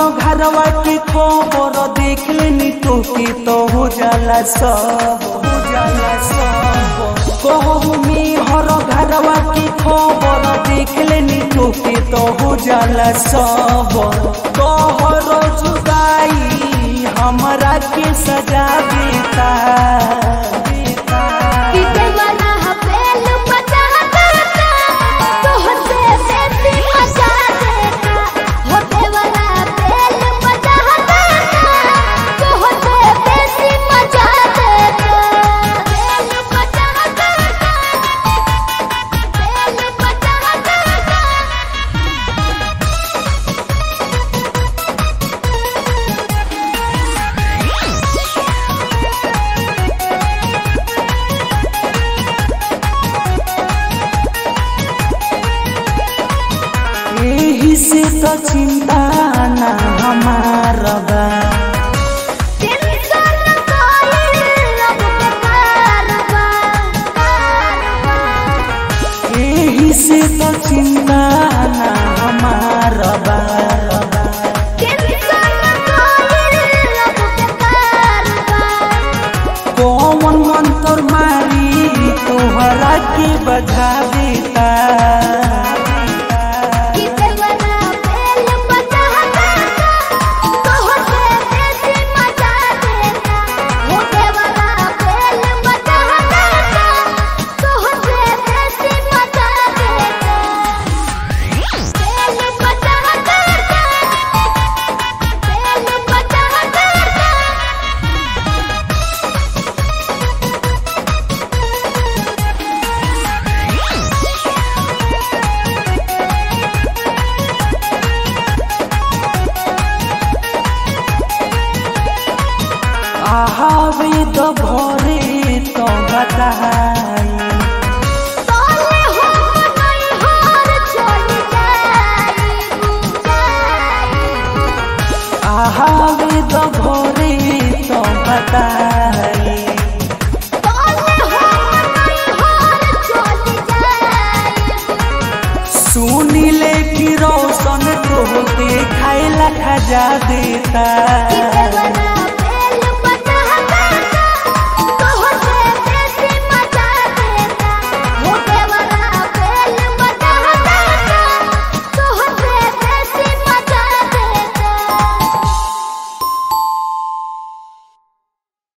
घरवा के खबर देख लेनी तो के तो हो जाला सब हो जाला सब कहू में हर घरवा के खबर देख लेनी तो के तो हो जाला सब कहर जुदाई हमरा के सजा देता कि देवरा हपेल मचा देता तोहसे बेसी मचा देता हो देवरा हपेल मचा देता तोहसे बेसी मचा देता बेल मचा देता बेल मचा देता यही से तो चिंता ना हमारा बा टेंशन कोइल अब बेकार बा यही से तो चिंता ना हमारा बा टेंशन कोइल अब बेकार बा कौन मंत्र मारी तोहरा के बजा देता कि देवरा बेल मचा देता तोहसे बेसी मचा देता हो देवरा बेल मचा देता तोहसे बेसी मचा देता बेल मचा देता बेल मचा देता आहावे तो भोरे तो बताई तोले हो नहीं हार चल जाई आहावे तो भोरे तो बताई तोले हो नहीं हार चल जाई सुनी ले कि रोशन तो खाए ला खजा देता